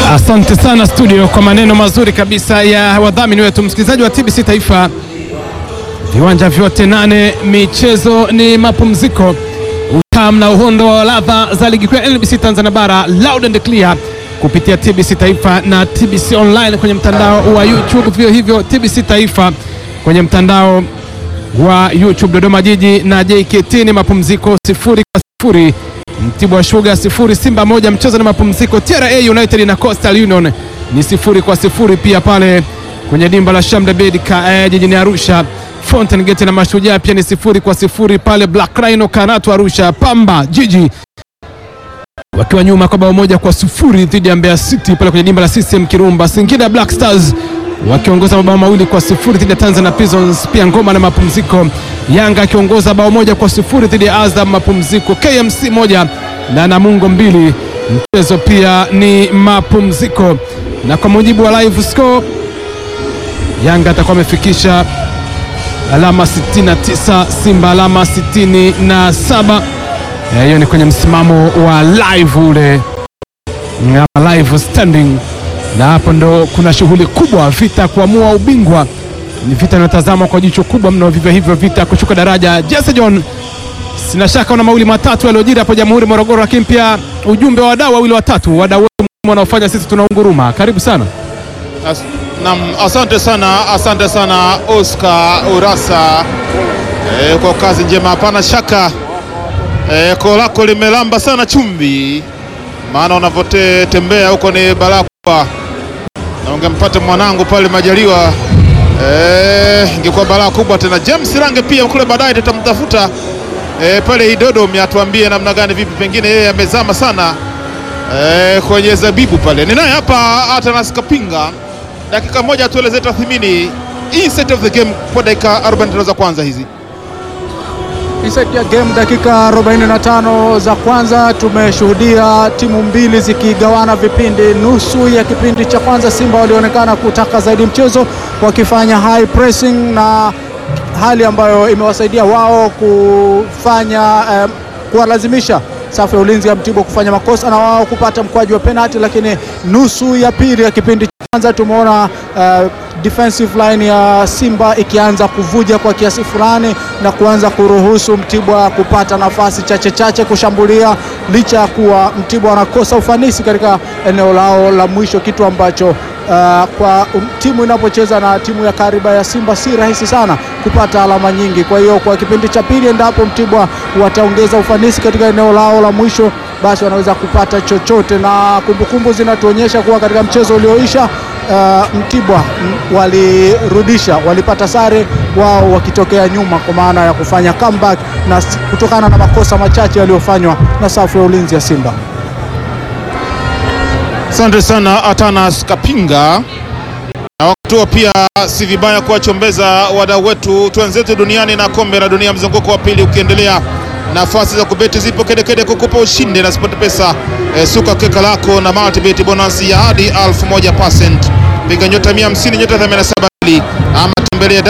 Asante sana studio kwa maneno mazuri kabisa ya wadhamini wetu, msikilizaji wa TBC Taifa. Viwanja vyote nane, michezo ni mapumziko, utamu na uhondo wa ladha za ligi kuu ya NBC Tanzania Bara, loud and clear kupitia TBC Taifa na TBC online kwenye mtandao wa YouTube, vio hivyo TBC Taifa kwenye mtandao wa YouTube. Dodoma Jiji na JKT ni mapumziko sifuri kwa sifuri. Mtibwa Sugar sifuri Simba moja, mchezo na mapumziko. TRA United na Coastal Union ni sifuri kwa sifuri pia pale kwenye dimba la Shamda Bed eh, jijini Arusha. Fountain Gate na Mashujaa pia ni sifuri kwa sifuri pale Black Rhino Karatu Arusha. Pamba Jiji wakiwa nyuma kwa bao moja kwa sifuri dhidi ya Mbeya City pale kwenye dimba la CCM Kirumba. Singida Black Stars wakiongoza mabao mawili kwa sifuri dhidi ya Tanzania Prisons, pia ngoma na mapumziko. Yanga akiongoza bao moja kwa sifuri dhidi ya Azam mapumziko. KMC moja na Namungo mbili, mchezo pia ni mapumziko. Na kwa mujibu wa live score, Yanga atakuwa amefikisha alama 69, Simba alama 67. Hiyo ni kwenye msimamo wa live ule Ngama live standing, na hapo ndo kuna shughuli kubwa, vita kuamua ubingwa. Ni vita inayotazamwa kwa jicho kubwa mno, vivyo hivyo vita kushuka daraja. Jesse John, sina shaka una mawili matatu yaliyojiri hapo Jamhuri Morogoro, lakini pia ujumbe wa wadau wawili watatu, wadau wetu wanaofanya sisi tunaunguruma. Karibu sana. As, nam, asante sana, asante sana Oscar Urasa e, kwa kazi njema. Hapana shaka e, koo lako limelamba sana chumvi, maana unavyotembea huko ni balaa kubwa, na ungempata mwanangu pale Majaliwa e, ingekuwa balaa kubwa tena. James Range pia kule baadaye tutamtafuta e, pale Idodom atuambie namna gani, vipi, pengine yeye amezama sana e, kwenye zabibu pale. Ninaye hapa Atanas Kapinga, dakika moja tueleze tathmini inset of the game kwa dakika 45 za kwanza hizi. Inside ya game dakika 45 za kwanza tumeshuhudia timu mbili zikigawana vipindi. Nusu ya kipindi cha kwanza Simba walionekana kutaka zaidi mchezo wakifanya high pressing na hali ambayo imewasaidia wao kufanya eh, kuwalazimisha safu ya ulinzi ya Mtibwa kufanya makosa na wao kupata mkwaju wa penalty, lakini nusu ya pili ya kipindi cha kwanza tumeona uh, defensive line ya Simba ikianza kuvuja kwa kiasi fulani na kuanza kuruhusu Mtibwa kupata nafasi chache chache kushambulia, licha ya kuwa Mtibwa wanakosa ufanisi katika eneo lao la mwisho, kitu ambacho Uh, kwa um, timu inapocheza na timu ya kariba ya Simba si rahisi sana kupata alama nyingi. Kwa hiyo kwa kipindi cha pili, endapo Mtibwa wataongeza ufanisi katika eneo lao la mwisho, basi wanaweza kupata chochote, na kumbukumbu zinatuonyesha kuwa katika mchezo ulioisha uh, Mtibwa m, walirudisha, walipata sare wao wakitokea nyuma, kwa maana ya kufanya comeback na kutokana na makosa machache yaliyofanywa na safu ya ulinzi ya Simba. Asante sana Atanas Kapinga, na wakati huo pia si vibaya kuwachombeza wadau wetu twenzetu duniani na kombe la dunia mzunguko wa pili ukiendelea. Nafasi za kubeti zipo kedekede kukupa ushindi na Sport Pesa. E, suka keka lako na multibet bonus ya hadi 1000%. Piga nyota 150 nyota 87 ama tembelea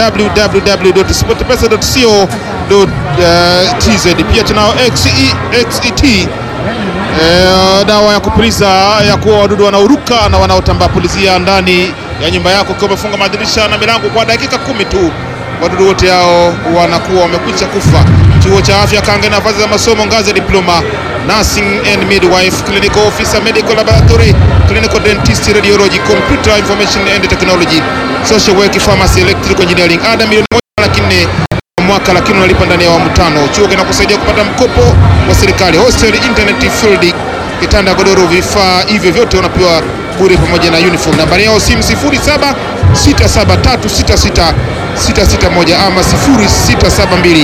www.sportpesa.co.tz. Pia tunao XET E, dawa ya kupuliza ya kuua wadudu wanaoruka na wanaotambaa. Pulizia ndani ya nyumba yako ukiwa umefunga madirisha na milango kwa dakika kumi tu, wadudu wote hao wanakuwa wamekwisha kufa. Chuo cha afya Kange, nafasi za masomo ngazi ya diploma, nursing and midwife, clinical officer, medical laboratory, clinical dentist, radiology, computer information and technology, social work, pharmacy, electrical engineering. Ada milioni moja laki nne mwaka lakini unalipa ndani ya awamu tano. Chuo kinakusaidia kupata mkopo wa serikali, hostel, internet, field, kitanda, godoro, vifaa hivyo vyote unapewa bure pamoja na uniform. Nambari yao simu 07 67366 661 ama 0672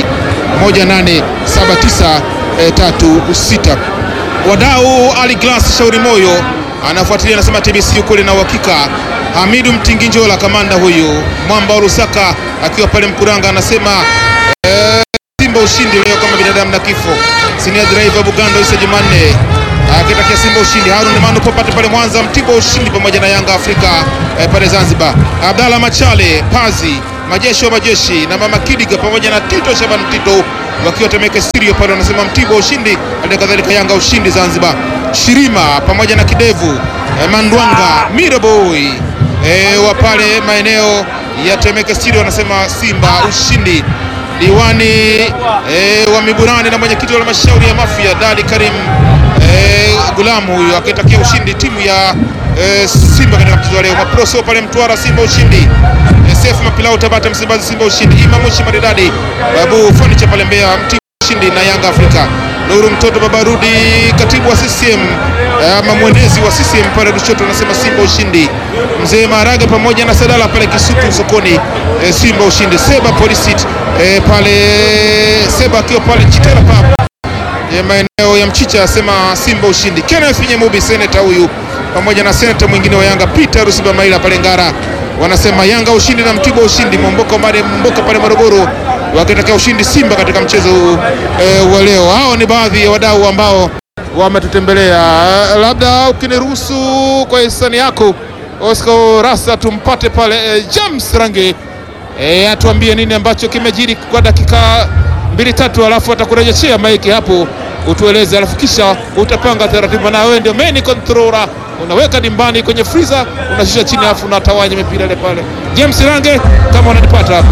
187936. Wadau Ali Glass Shauri Moyo anafuatilia anasema TBC ukweli na uhakika. Hamidu Mtinginjola kamanda huyu mwamba wa Lusaka akiwa pale Mkuranga anasema ee, Simba ushindi leo kama binadamu na kifo. Senior driver Bugando Isa Jumanne akitakia Simba ushindi. Harun Manu Popate pale Mwanza, Mtibwa ushindi pamoja na Yanga Afrika eh, pale Zanzibar. Abdalla Machale Pazi majeshi wa majeshi na Mama Kidiga pamoja na Tito Shaban Tito wakiwa Temeke Studio pale wanasema Mtibwa ushindi, hali kadhalika Yanga ushindi Zanzibar. Shirima pamoja na Kidevu eh, Mandwanga Miraboy eh, wa pale maeneo ya Temeke Studio wanasema Simba ushindi. Diwani eh, wa Miburani na mwenyekiti wa halmashauri ya Mafia Dadi Karim eh, Gulamu huyu akitakia ushindi timu ya eh, Simba katika mchezo wa leo. Maproso pale Mtwara Simba ushindi. Eh, Sefu Mapilau Tabata Msimbazi Simba ushindi. Imamushi Maridadi Babu Furniture pale Mbeya Mtibwa ushindi na Yanga Afrika. Nuru mtoto Babarudi katibu wa CCM eh, ama mwenezi wa CCM pale Lushoto anasema Simba ushindi. Mzee Maharage pamoja na Sadala pale Kisutu sokoni eh, Simba ushindi. Seba polisi eh, pale Seba akiwa pale Chitera Pub ya maeneo ya Mchicha asema Simba ushindi. Kenneth Nyemubi seneta huyu pamoja na seneta mwingine wa Yanga Peter Rusiba Maila pale Ngara wanasema Yanga ushindi na Mtibwa ushindi. Momboka Mare Momboka pale Morogoro wakitaka ushindi Simba katika mchezo huu eh, wa leo. Hao ni baadhi ya wadau ambao wametutembelea. Eh, labda ukiniruhusu kwa hisani yako Oscar Rasa tumpate pale eh, James Range eh, atuambie nini ambacho kimejiri kwa dakika mbili tatu, alafu atakurejeshea maiki hapo utueleze, alafu kisha utapanga taratibu, na wewe ndio main controller, unaweka dimbani kwenye freezer, unashusha chini, alafu unatawanya mipira ile pale. James Range, kama unanipata hapo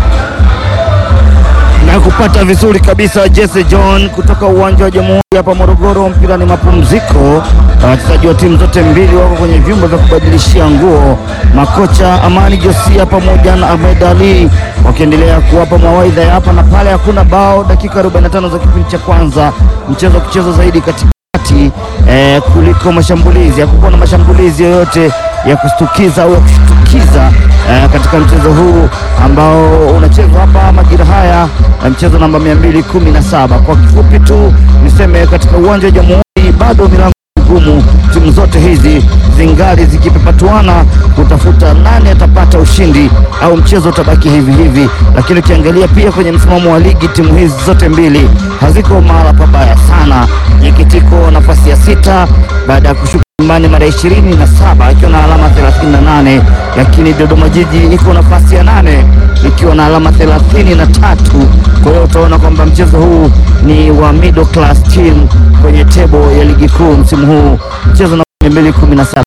na kupata vizuri kabisa Jesse John kutoka uwanja wa Jamhuri hapa Morogoro. Mpira ni mapumziko, na wachezaji wa timu zote mbili wako kwenye vyumba vya kubadilishia nguo. Makocha Amani Josia pamoja na Ahmed Ali wakiendelea kuwapa mawaidha ya hapa na pale. Hakuna bao, dakika 45 za kipindi cha kwanza, mchezo kuchezwa zaidi katikati eh, kuliko mashambulizi. Hakukuwa na mashambulizi yoyote ya kustukiza au ya kushtukiza eh, katika mchezo huu ambao unachezwa hapa majira haya eh, mchezo namba 217. Kwa kifupi tu niseme katika uwanja wa Jamhuri bado milango gumu, timu zote hizi zingali zikipepatuana kutafuta nani atapata ushindi au mchezo utabaki hivi hivi. Lakini ukiangalia pia kwenye msimamo wa ligi, timu hizi zote mbili haziko mahala pabaya sana. Jekitiko nafasi ya sita baada ya kushuka nyumbani mara ishirini na saba ikiwa na alama 38, lakini Dodoma Jiji iko nafasi ya nane ikiwa na alama 33. Kwa hiyo utaona kwamba mchezo huu ni wa middle class team kwenye tebo ya ligi kuu msimu huu, mchezo na 217